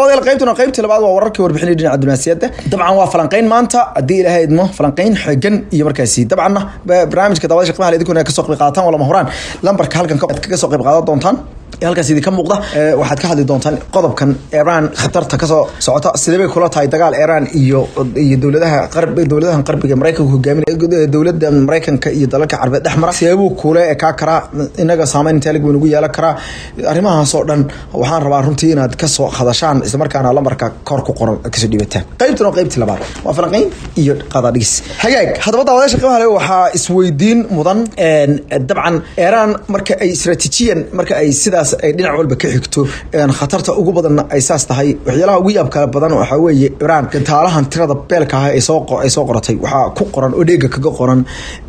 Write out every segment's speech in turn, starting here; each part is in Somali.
daawadayaal qaybtuna qaybtii labaad waa wararkii warbixinay dhinaca diblomaasiyadda dabcan waa falanqeyn maanta haddii ilaahay idmo falanqeyn xoogan iyo markaasi dabcanna barnaamijka daawada shaqmaha idinkuna kasoo qayb qaadataan waa lama huraan lambarka halkan kaga soo qayb qaadan doontaan halkaas idinka muuqda waxaad ka hadli doontaan qodobkan iran khatarta kasoo socota sidee bay kula tahay dagaal iran iyo iyo dowladaha qarb dowladahan qarbiga maraykanka hogaaminaya dowladda maraykanka iyo dalalka carbeed dhex mara seebuu kule ekaa karaa inaga saameyn intaalig buu nagu yeelan karaa arrimahaas oo dhan waxaan rabaa runtii inaad kasoo hadashaan islamarkaana lambarka kor ku qoran kasoo dhibataan qaybtan oo qaybtii labaad waa falanqeyn iyo qadadhigis hagaag haddaba daawadayaasha qiimaha leh waxaa isweydiin mudan dabcan iran marka ay istaraatiijiyan marka ay sidaas ay dhinac walba ka xigto khatarta ugu badanna ay saas tahay waxyaalaha ugu yaabka badan waxaa weeye iran gantaalahan tirada beelka ah ay soo ay soo qoratay waxaa ku qoran oo dheega kaga qoran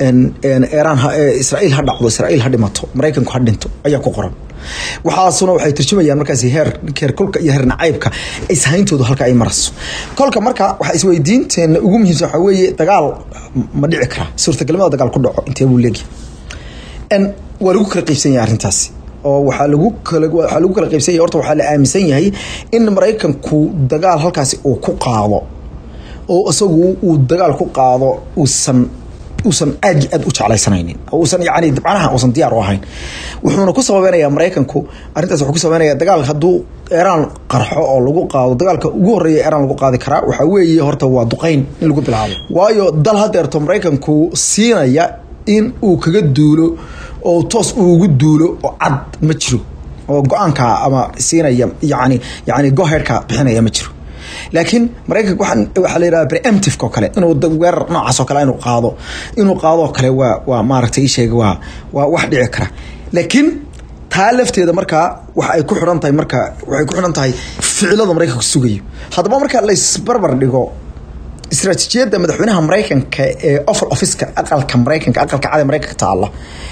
iran israa'iil ha dhacdo israa'iil ha dhimato maraykanku ha dhinto ayaa ku qoran waxaasuna waxay turjumayaan markaasi heer heer kulka iyo heer nacaybka ishayntoodu halka ay marayso kolka marka waxaa isweydiinteena ugu muhiimsan waxaa weeye dagaal ma dhici karaa suurtagalnimada dagaal ku dhaco intee buu leegyahay waa lagu kala qeybsan yahay arrintaasi oo waxaa lagu kala waxaa lagu kala qaybsan yahay horta waxaa la aaminsan yahay in maraykanku dagaal halkaasi uu ku qaado oo isagu uu dagaal ku qaado uusan uusan aad aad u jeclaysanaynin oo uusan yacni dabcanaha uusan diyaar u ahayn wuxuuna ku sababeynayaa maraykanku arrintaas wuxuu ku sababeynayaa dagaal hadduu iran qarxo oo lagu qaado dagaalka ugu horreeya iran lagu qaadi karaa waxaa weeye horta waa duqeyn in lagu bilaabo waayo dal hadeerto maraykanku siinaya in uu kaga duulo oo toos uu ugu duulo oo cad ma jiro oo go-aanka ama siinaya yani yani goherka bixinaya ma jiro laakiin maraykanka waxaan waxaa la yidhaha preemptive oo kale inuu weerar noocaas oo kale inuu qaado inuu qaadoo kale waa waa maaragtay ii sheega waa waa wax dhici kara laakiin taa lafteeda markaa waxa ay ku xidhan tahay marka waxay ku xidhan tahay ficilada maraykanku sugayo haddaba marka laysbarbar dhigo istaraatiijiyadda madaxweynaha maraykanka ee ofal officeka aqalka maraykanka aqalka cad maraykanka taalla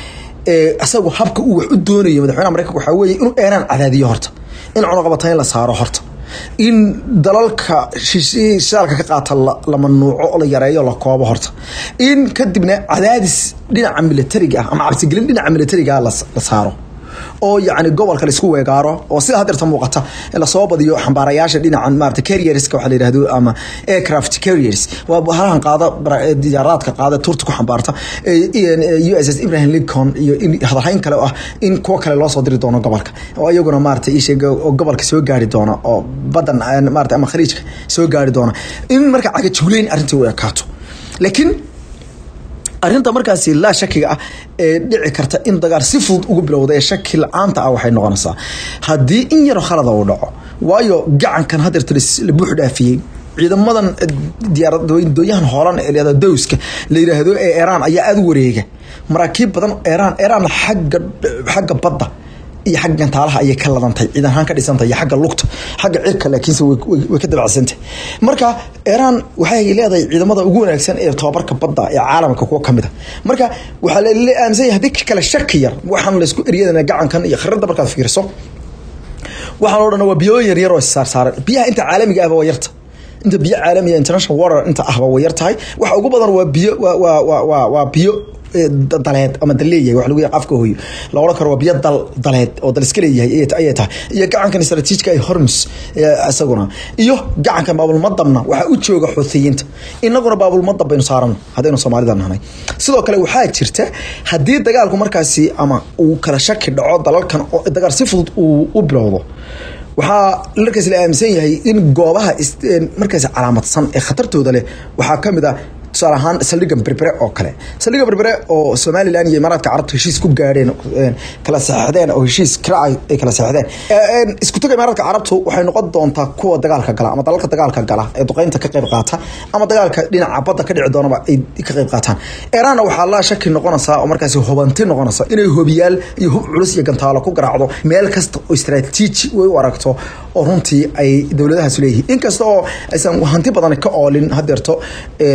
isagu habka uu wax u doonayo madaxweynaha maraykanka waxaa weeye inuu eeraan cadaadiyo horta in cunaqabatayn la saaro horta in dalalka shidaalka ka qaata la manuuco la yareeyo la koobo horta in kadibna cadaadis dhinaca militariga ah ama cabsigelin dhinaca militariga ah la saaro oo yacni gobolka laisku weegaaro oo sida hadeerta muuqata lasoo badiyo xambaarayaasha dhinaca maarata carrierska waxaa la yidhahdo ama aircraft carriers waa halahan qaada diyaaraadka qaada turta ku xambaarta u s s ibrahim lincoln iyo hadalhayn kale ah in kuwo kale loo soo diri doono gobolka oo iyaguna maarata isheega oo gobolka soo gaari doona oo badan maarata ama khaliijka soo gaari doona in marka cagajugleyn arrintii u ekaato laakiin arrinta markaasi laa shakiga ah ee dhici karta in dagaal si fudud ugu bilowda ee shaki la-aanta ah waxay noqonaysaa haddii in yaro khalada uu dhaco waayo gacankan hadeerta la buux dhaafiyey ciidamadan diyaaradooyahan hoolan ee leeda dowska la yidhaahdo ee iran ayaa aada u wareega maraakiib badan iran iran xagga xagga badda iyo xagga gantaalaha ayay ka ladantay ciidan ahaan ka dhisantay iyo xagga lugta xagga cirka laakiinse way ka dabacsantay marka iran waxay leedahay ciidamada ugu wanaagsan ee tobabarka badda ee caalamka kuwa kamid a marka waxaa la aaminsan yahay haddii kale shaki yar waxaan laysku eryadana gacankan iyo khirada markaad fiiriso waxaan oo dhan waa biyo yar yar oo saarsaaran biyaha inta caalamiga ahba waa yarta inta biyo caalamiga international water inta ahba way yar tahay waxa ugu badan waa biyo waa waa waa waa biyo daleed ama daleeyahay wax lagu yahay afka hooyo la oran karo waa biyo dal daleed oo dal iska leeyahay ayay tahay iyo gacankan istaraatiijka ay hormus isaguna iyo gacankan baabulmadabna waxaa u jooga xuuthiyiinta inaguna baabulmadab baynu saarano haddaynu soomaalida nahnay sidoo kale waxaa jirta haddii dagaalku markaasi ama uu kala shaki dhaco dalalkan oo dagaal si fudud uu u bilowdo waxaa markaas la aaminsan yahay in goobaha markaasi calaamadsan ee khatartooda leh waxaa kamid ah tusaale ahaan saldhiga berbere oo kale saldhiga berbere oo somalilan iyo imaaraadka carabta heshiis ku gaadheen kala saxeixdeen oo heshiis kiraac ay kala saxeixdeen isku taga imaaraadka carabtu waxay noqon doontaa kuwa dagaalka gala ama dalalka dagaalka gala ee duqeynta ka qayb qaata ama dagaalka dhinaca badda ka dhici doonaba ay ka qayb qaataan iranna waxaa laa shaki noqonaysaa oo markaasi hubanti noqonaysa inay hobiyaal iyo hub culus iyo gantaalo ku garaacdo meel kasta oo istaraatiiji way u aragto oo runtii ay dowladahaas leeyihiin inkasta oo aysan hanti badan ka oolin hadeerto ama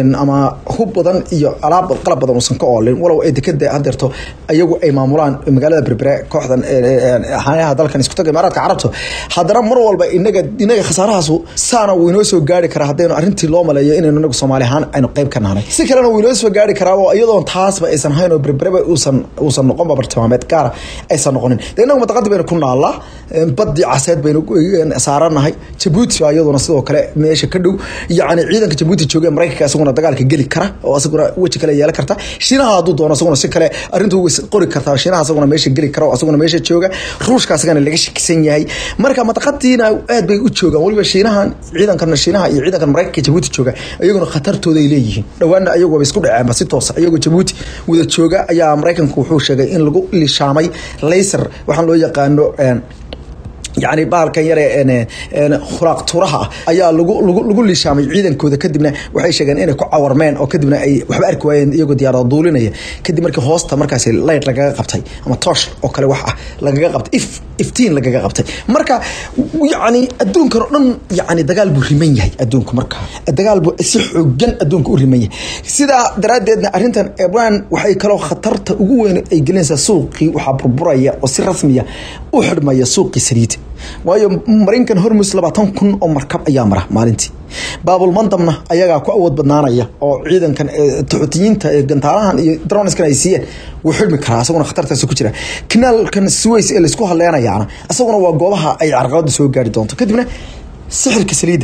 hub badan iyo alaab qalab badan uusan ka oolin walow ay dekada hadeerto ayagu ay maamulaan magaalada berbere kooxdan xanaha dalkan isku taga imaaraadka carabta haddana mar walba inaga inaga khasaarahaasu saana wuu inoo soo gaari karaa haddaynu arrintii loo maleeyo inaynu inagu soomaali ahaan aynu qayb ka nahnay si kalena wuu inoo soo gaari karaa oo iyadoon taasba aysan hayn oo berbereba uusan uusan noqonba bartilmaameed gaara aysan noqonin de inagu mataqadi baynu ku naallaa badii caseed baynu saaranahay jabuuti baa iyaduna sidoo kale meesha ka dhow yacni ciidanka jabuuti jooga maraykanka isaguna dagaalka geli kara oo isaguna weji kale yeelan karta shiinaha hadduu doono isaguna si kale arrintu qori kartaa shiinaha isaguna meesha geli kara oo isaguna meesha jooga ruushka isagana laga shakisan yahay marka mataqadiina aad bay u joogaan waliba shiinahan ciidankan shiinaha iyo ciidankan maraykanka jabuuti jooga iyaguna khatartooda ay leeyihiin dhowaana ayaguba isku dhaceenba si toosa iyagoo jabuuti wada jooga ayaa maraykanku wuxuu sheegay in lagu lishaamay laser waxaan loo yaqaano yani bahalkan yare khuraaq turaha ah ayaa lagu lagu lishaamay ciidankooda kadibna waxay sheegeen inay ku cawarmeen oo kadibna ay waxba arki waayeen iyagoo diyaarada duulinaya kadib markii hoosta markaas light lagaga qabtay ama toosh oo kale wax ah lagaga qabtay if iftiin lagaga qabtay marka yani adduunkan oo dhan yani dagaal buu riman yahay adduunku marka dagaal buu si xoogan adduunka u riman yahay sidaa daraaddeedna arrintan ebran waxay kaloo khatarta ugu weyn ay gelinaysaa suuqii waxaa burburaya oo si rasmiya u xidhmaya suuqii saliid waayo marinkan hormus labaatan kun oo markab ayaa mara maalintii baabulmandamna ayagaa ku awood badnaanaya oo ciidankan taxutiyiinta ee gantaalahan iyo droniskan ay siiyeen wuu xidhmi karaa isaguna khatartaasi ku jira kanaalkan suways ee laysku hadleenayaana isaguna waa goobaha ay carqalada soo gaari doonto kadibna sixirka saliidda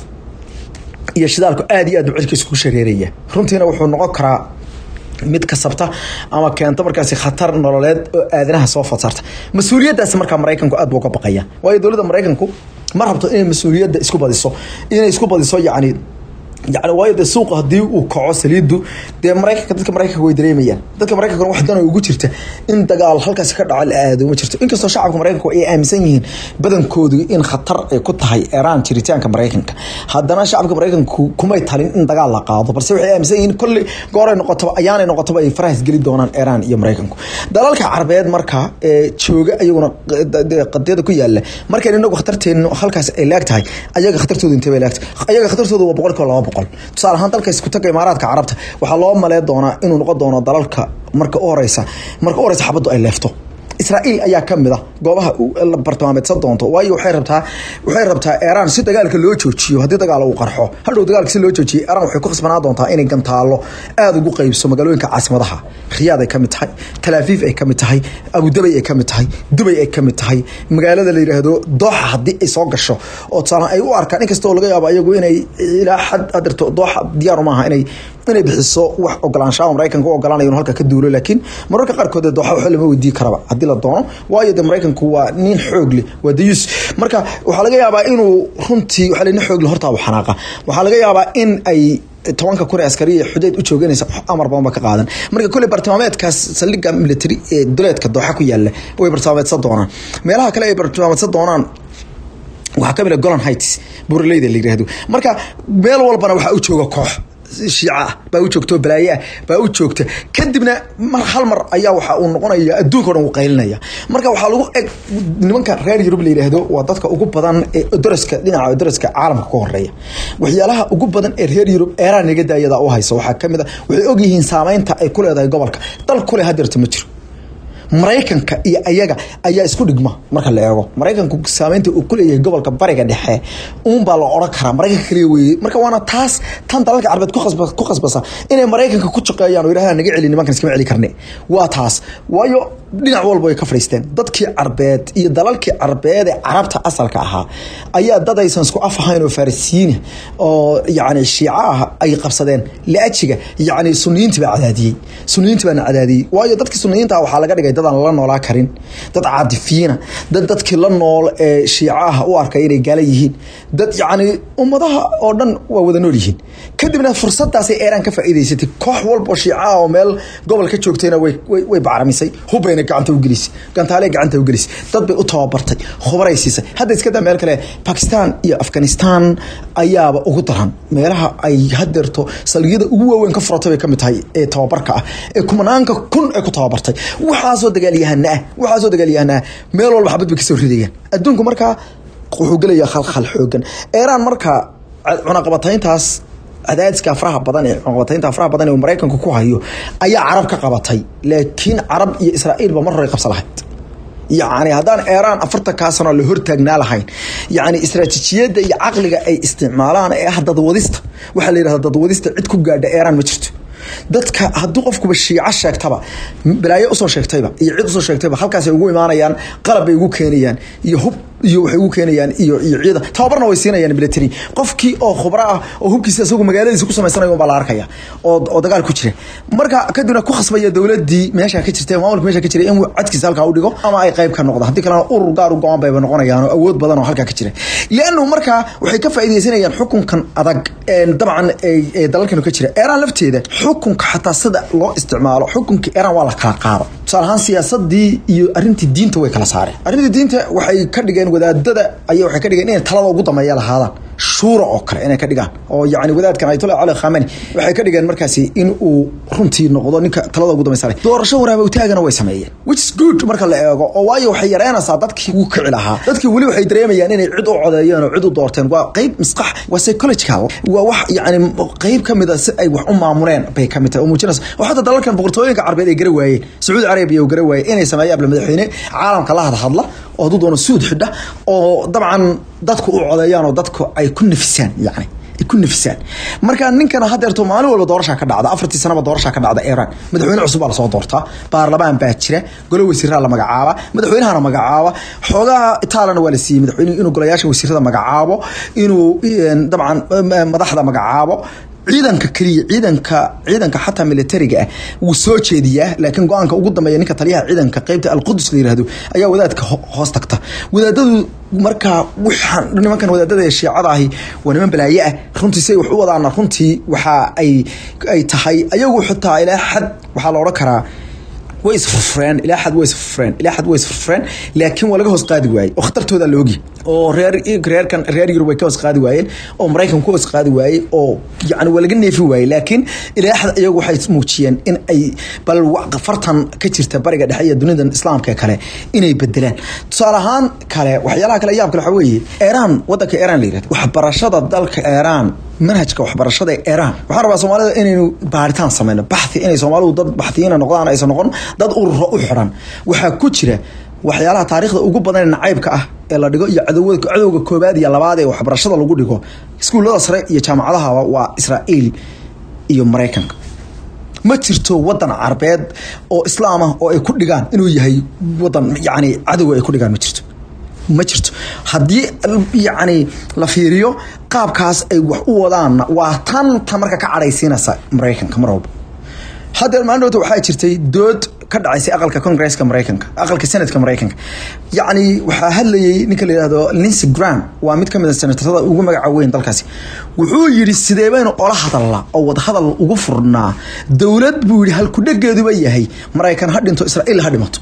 iyo shidaalku aad iyo aad buu cirkiisa ku shareeraya runtiina wuxuu noqon karaa mid kasabta ama keento markaasi khatar nololeed oo aadanaha soo fasaarta mas-uuliyaddaasi markaa maraykanku aad buu uga baqaya waayo dowladda maraykanku ma rabto inay mas-uuliyadda isku badiso inay isku badiso yacni yani waayo dee suuqa haddii uu kaco saliidu dee maraykanka dadka maraykanka way dareemayaan dadka maraykankana wax dana ugu jirta in dagaal halkaasi ka dhaco la aado ma jirto inkastoo shacabka maraykanku ay aaminsan yihiin badankoodu in khatar ay ku tahay eraan jiritaanka maraykanka haddana shacabka maraykanku kumay talin in dagaal la qaado balse waxay aaminsan yihiin kolley gooray noqotaba ayaanay noqotaba ay farahas geli doonaan eraan iyo maraykanku dalalka carbeed marka ee jooga ayaguna qadiyada ku yaala markayn inagu khatarteenu halkaas ay laag tahay ayaga khatartoodu intee bay laagtahay ayaga khatartoodu waa boqolkiiba laba boqol tusaale ahaan dalka isku taga imaaraadka carabta waxaa loo malee doonaa inuu noqon doono dalalka marka u horeysa marka u horeysa xabaddu ay leefto israa'iil ayaa ka mid a goobaha la bartilmaameedsan doonto waayo waxay rabtaa waxay rabtaa eraan si dagaalka loo joojiyo haddii dagaal uu qarxo hadhow dagaalka si loo joojiyo eraan waxay ku khasbanaa doontaa inay gantaalo aada ugu qeybso magaalooyinka caasimadaha khiyaad ay ka mid tahay talaafiif ay ka mid tahay abudabay ay ka mid tahay dubay ay ka mid tahay magaalada la yidhaahdo dooxa haddii ay soo gasho oo tusaale ay u arkaan inkastoo laga yaabo ayagu inay ilaa xad adirto dooxa diyaar maaha inay inay bixiso wax ogolaanshaha maraykanka u ogolaanayo halka ka duulo laakiin mararka qaarkood dooxa waxa lama weydiin karaba haddii la doono waayo de maraykanku waa nin xoog leh waa dayus marka waxaa laga yaabaa inuu runtii waxaa nin xoog leh hortaa xanaaqa waxaa laga yaabaa in ay tobanka kun ee askariya xudeed u jooganaysa amar badan ba ka qaadan marka kolley bartilmaameedkaas saldhigga military ee duleedka dooxa ku yaala way bartilmaameedsan doonaan meelaha kale ay bartilmaameedsan doonaan waxaa ka mid a golan heights buuraleyda la yidhaahdo marka meel walbana waxaa u jooga koox shiica ah baa u joogta oo balaaye ah baa u joogta kadibna mar hal mar ayaa waxa uu noqonaya adduunka o dhan uu qaylinaya marka waxaa lagu eg nimanka reer yurub la yidhaahdo waa dadka ugu badan ee daraska dhinaca daraska caalamka ka horeeya waxyaalaha ugu badan ee reer yurub eeraan naga daayada u hayso waxaa kamid a waxay ogyihiin saameynta ay ku leedahay gobolka dal kule hadeerta ma jiro maraykanka iyo ayaga ayaa isku dhigma marka la eego maraykanku saameynta uu kuleeyahay gobolka bariga dhexe uunbaa la oran karaa maraykanka kaliya weye marka waana taas tan dalalka carbeed ku khasbasa inay maraykanka ku shaqeeyaan oo yidhahdaan naga celi nimankan iskama celi karne waa taas waayo dhinac walba way ka fadhiisteen dadkii carbeed iyo dalalkii carbeed ee carabta asalka ahaa ayaa dad aysan isku af ahayn oo farisiyiina oo yacni shiico ah ay qabsadeen liajiga yacni suniyiintii baa cadaadiyey suniyiintii baana cadaadiyey waayo dadkii suniyiinta ah waxaa laga dhigay dad aan la noolaa karin dad caadifiyiina dad dadkii la nool ee shiicaha u arkay inay gaala yihiin dad yacni ummadaha oo dhan waa wada nool yihiin kadibna fursadaasay eeraan ka faa'iidaysatay koox walba oo shiicaha oo meel gobol ka joogtayna way way bacramisay hubbayna gacanta u gelisay gantaalee gacanta u gelisay dad bay u tababartay khubaray siisay hadda iska daa meel kale bakistan iyo afghanistan ayaaba ugu daran meelaha ay hadeerto salgiyada ugu waaweyn ka furatay bay ka mid tahay ee tababarka ah ee kumanaanka kun ee ku tababartay waxaasoo dagaalyahana ah waxaasoo dagaalyahana ah meel walba xabad bay kasoo ridayaan adduunku markaa wuxuu gelayaa khalkhal xoogan eeraan markaa cunaqabatayntaas cadaadiska faraha badan ee cunqabataynta faraha badan ee maraykanku ku hayo ayaa carab ka qabatay laakiin carab iyo israa'iilba mar hore qabsa lahayd yacni haddaan eeraan afartankaa sano la hortaagnaa lahayn yacni istaraatiijiyadda iyo caqliga ay isticmaalaan ee ah dadwadista waxaa la yidhahda dadwadista cid ku gaadha eeraan ma jirto dadka hadduu qofkuba shiico sheegtaba balaayo usoo sheegtayba iyo cid usoo sheegtayba halkaasay ugu imaanayaan qalab bay ugu keenayaan iyo hub iyo waxay ugu keenayaan iyo iyo ciidan tababarna way siinayaan military qofkii oo khubro ah oo hubkiisa isagu magaaladiisa ku samaysanayo baa la arkaya oo oo dagaal ku jira marka kadibna ku khasbaya dowladii meesha ka jirtay maamulka meesha ka jiray in codkiisa halkaa u dhigo ama ay qayb ka noqdo haddii kalena urur gaar u go-aan bayba noqonayaan oo awood badan oo halkaa ka jira liannu markaa waxay ka faa'iidaysanayaan xukunkan adag dabcan ee dalalkan ka jira eeraan lafteeda xukunka xataa sida loo isticmaalo xukunka eeraan waa la kala qaado tusaale ahaan siyaasadii iyo arrintii diinta way kala saareen arrintii diinta waxay ka dhigeen wadaadada ayaa waxay ka dhigeen inay talada ugu dambeeya lahaadaan shuura oo kale inay ka dhigaan oo yacni wadaadkan ayatollah cali khamani waxay ka dhigeen markaasi in uu runtii noqdo ninka talada ugu dambaysa leh doorasho waraabowtaagana way sameeyeen which is good marka la eego oo waayo waxay yareynaysaa dadkii ugu kici lahaa dadkii weli waxay dareemayaan inay cid u codeeyeen oo cid u doorteen waa qeyb misqax waa psychological waa wax yacni qeyb ka mid a si ay wax u maamuleen bay ka mid tahay oo muujinaysa oo xataa dalalkan boqortooyinka carbeed ay gara waayeen sacuudi carabiya uu gara waayey inay sameeyaan abla madaxweyne caalamka la hadhadla oo hadduu doono suud xidha oo dabcan dadku u codeeyaan oo dadku ay ku nafisaan yacni ay ku nafisaan marka ninkan hadeerto maalin walba doorashaa ka dhacda afartii sanaba doorashaa ka dhacda iran madaxweyne cusub baa lasoo doortaa baarlamaan baa jira golo wasiiraa la magacaaba madaxweynahana magacaaba xoogaha itaalana waa la siiyey madaxweyne inuu golayaasha wasiirada magacaabo inuu dabcan madaxda magacaabo ciidanka keliya ciidanka ciidanka xataa militariga ah wuu soo jeediyaa laakiin go-aanka ugu dambeeya ninka taliyaha ciidanka qeybta alqudus la yirahdo ayaa wadaadka hoos tagta wadaadadu markaa waxaan nimankan wadaadada ee shiicada ahi waa niman balaaye ah runtii si ay wax u wadaana runtii waxa ay ay tahay ayagu xitaa ilaa xad waxaa la odhan karaa way isfurfureen ilaa xad way isfurfureen ilaa xad way isfurfureen laakiin waa laga hoos qaadi waayey oo khatartooda la ogi oo reer reerkan reer yurub way ka hoos qaadi waayeen oo maraykan ku hoos qaadi waayey oo yacni waa laga neefi waayey laakiin ilaa xad iyagu waxay muujiyeen in ay bal fartan ka jirta bariga dhexe iyo dunidan islaamka kale inay bedelaan tusaale ahaan kale waxyaalaha kale yaab kale waxaa weeye iiraan waddanka iiraan la yirahdo waxbarashada dalka iiraan manhajka waxbarashada ee iiraan waxaan rabaa soomaalida inaynu baaritaan sameyno baxthi inay soomaalidu dad baxtiyiina noqdaan aysan noqon dad ururo u xiran waxaa ku jira waxyaalaha taariikhda ugu badan ee nacaybka ah ee la dhigo iyo cadowga cadowga koobaad iyo labaad ee waxbarashada lagu dhigo iskuullada sare iyo jaamacadaha waa israa'iil iyo maraykanka ma jirto wadan carbeed oo islaam ah oo ay ku dhigaan inuu yahay wadan yacni cadowga ay ku dhigaan ma jirto ma jirto haddii yacni la fiiriyo qaabkaas ay wax u wadaanna waa tan ta marka ka cadhaysiinaysa maraykanka mar walba haddeer maalin dhowta waxaa jirtay dood ka dhacaysay aqalka congresska maraykanka aqalka senatka maraykanka yacni waxaa hadlayay ninka la yihahdo lincy gram waa mid ka mid a senatarada ugu magaca weyn dalkaasi wuxuu yidhi sidee baynu ola hadalnaa oo wadahadal ugu furnaa dowlad buu yidhi halkudhegeeduba yahay maraykan ha dhinto israa'iil ha dhimato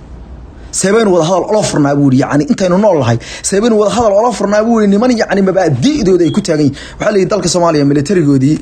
seebaynu wadahadal ola furnaa buu yidhi yacni intaynu nool lahay seebaynu wadahadal ola furnaa buu yidhi niman yacni mabaadi'dooda ay ku taagan yihin waxaa la yidhi dalka soomaaliya militarigoodii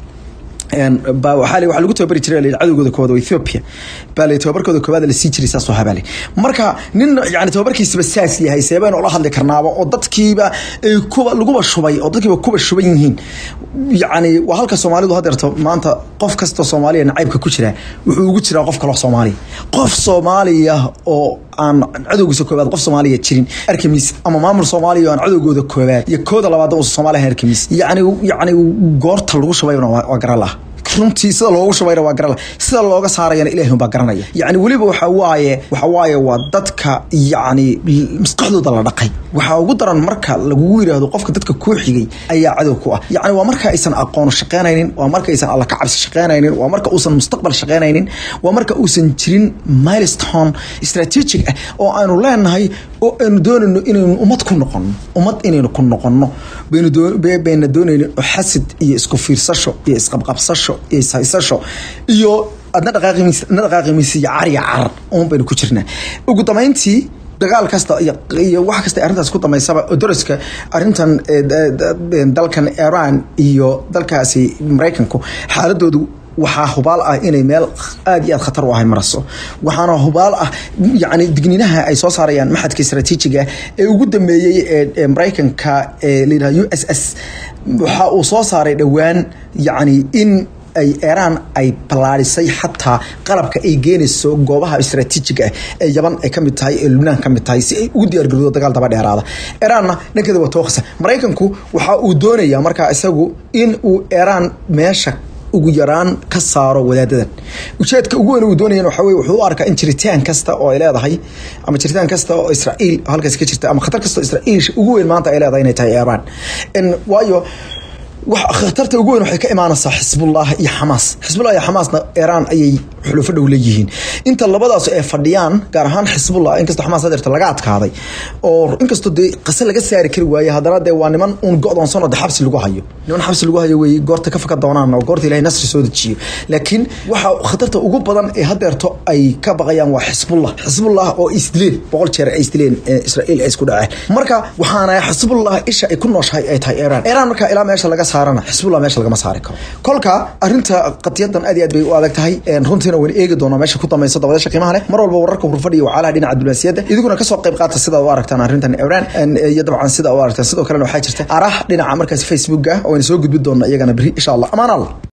ba waxaa waxaa lagu tababari jiray la cadowgooda koowaad oo Ethiopia baa la tababarkooda koowaad la sii jiray saas oo habale marka nin yani tababarkiisaba saas yahay seebaan oo la hadli karnaaba oo dadkiiba ay kuba laguba shubay oo dadkiiba kuba shuban yihiin yani waa halka Soomaalidu hadeerto maanta qof kasta Soomaaliya nacaybka ku jira wuxuu ugu jiraa qof kale oo Soomaali qof Soomaaliya oo aan cadowgiisa koowaad qof Soomaaliya jirin arkamis ama maamul Soomaaliya aan cadowgooda koowaad iyo kooda labaad oo Soomaaliya arkamis yani yani goorta lagu shubayna waa garan laha runtii sida loogu shubayna waa garan sida looga saarayana ilaahay baa garanaya yacni weliba waxa waaye waxa waaye waa dadka yacni maskaxdooda la dhaqay waxaa ugu daran marka lagugu yidhaahdo qofka dadka kuu xigay ayaa cadow ku ah yacni waa marka aysan aqoon shaqaynaynin waa marka aysan alla ka cabsi shaqaynaynin waa marka uusan mustaqbal shaqaynaynin waa marka uusan jirin milestone strategic ah oo aanu leenahay oo aynu doonayno inaynu ummad ku noqono ummad inaynu ku noqono baynu bayna doonayno xasid iyo isku fiirsasho iyo isqabqabsasho iyo ishaysasho iyo adna dhaqaaqimis adna dhaqaaqimis iyo cariya carar uun baynu ku jirnaa ugu dambeyntii dagaal kasta iyo wax kasta arrintaas ku damaysaba daraska arrintan dalkan iran iyo dalkaasi maraykanku xaaladoodu waxaa hubaal ah inay meel aad iyo aad khatar u ahay maraso waxaana hubaal ah yani digniinaha ay soo saarayaan maxadka istaraatiijiga ee ugu dambeeyey ee maraykanka ee layidhaha u s s waxa uu soo saaray dhowaan yani in ay eraan ay ballaadhisay xataa qalabka ay geenayso goobaha istaraatiijiga ah ee yaban ay kamid tahay ee lubnaan kamid tahay si ay ugu diyaargarowdo dagaal daba dheeraada eraanna dhankeeda waa tookhisa maraykanku waxa uu doonayaa markaa isagu in uu eraan meesha ugu yaraan ka saaro wadaadadan ujeedka ugu weyn uu doonayan waxa weye wuxuu u arkaa in jiritaan kasta oo ay leedahay ama jiritaan kasta oo israa'iil halkaas ka jirta ama khatar kasta oo israa'iil ugu weyn maanta ay leedahay inay tahay iiraan waayo khatarta ugu weyn waxay ka imaanaysaa xisbullah iyo xamaas xisbullah iyo xamaasna iiraan ayay xulufo dhow leeyihiin inta labadaas ay fadhiyaan gaar ahaan xisbullah inkastoo xamaas hadeerta laga adkaaday oo inkastoo dee qase laga saari kari waaye haddana dee waa niman uun go-doonsan oo de xabsi lagu hayo niman xabsi lagu hayo weeye goorta ka faka doonaan oo goorta ilahay nasri soo dejiyo laakiin waxa khatarta ugu badan ee hadeerto ay ka baqayaan waa xisbullah xisbullah oo isdileen boqol jeer ay isdileen israa'iil ay isku dhaceen marka waxaana xisbullah isha ay ku nooshahay ay tahay iiraan iiraan marka ilaa meesha laga saarana xisbullah meesha lagama saari karo kolka arinta qadiyadan aad iyo aad bay u adag tahay runtiina wayna eegi doonaa meesha ku dambaysa dabadasha qiimaha leh mar walba wararka hurfadhiya wacalaha dhinaca diblomaasiyadda idiguna kasoo qayb qaata sidaad u aragtaan arrintan iiraan iyo dabcan sida u aragtaan sidoo kalena waxaa jirta arah dhinaca markaas facebooka oo ayna soo gudbi doona iyagana beri insha allah amaan allah